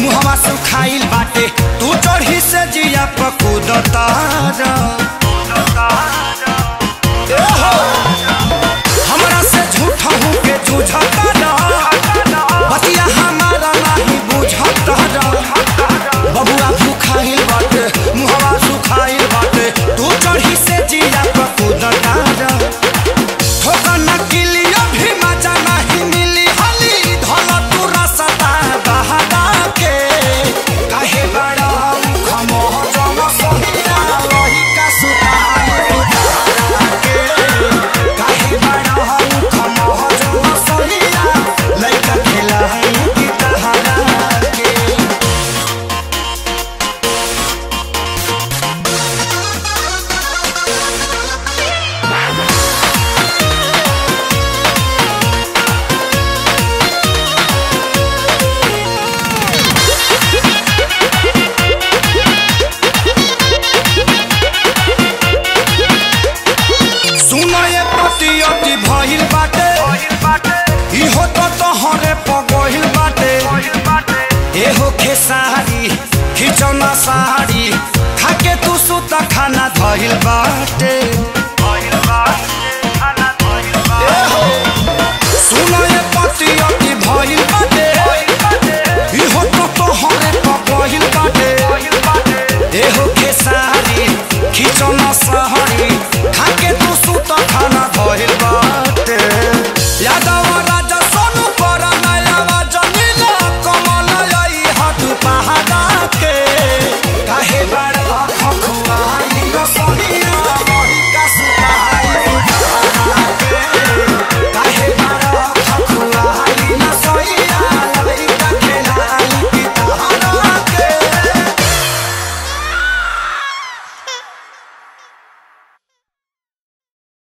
मुहवा सुखाइल बाटे तू चढ़ी से जिया पकूदतार हमरा से झूठा हूँ के जूझता बतिया हमारा नहीं बुझता बबुआ भूखाइल बाटे मुहवा सुखाइल बाटे तू चढ़ी से जिया पकूदतार ठोकर न किलियो भी मजा नहीं मिली हली धल तू रसता बहादा के काहे बड़ा खमो जम सहिया रही का सुताई उतारा के काहे बड़ा खमो जम सहिया लइका खिलाई की तहरा के सुनो ये पतियति भइल बाटे इहो तो तोहरे पगहिल बाटे एहो खेसारी खिचौना साड़ी खाके तू सुत खाना धइल बाटे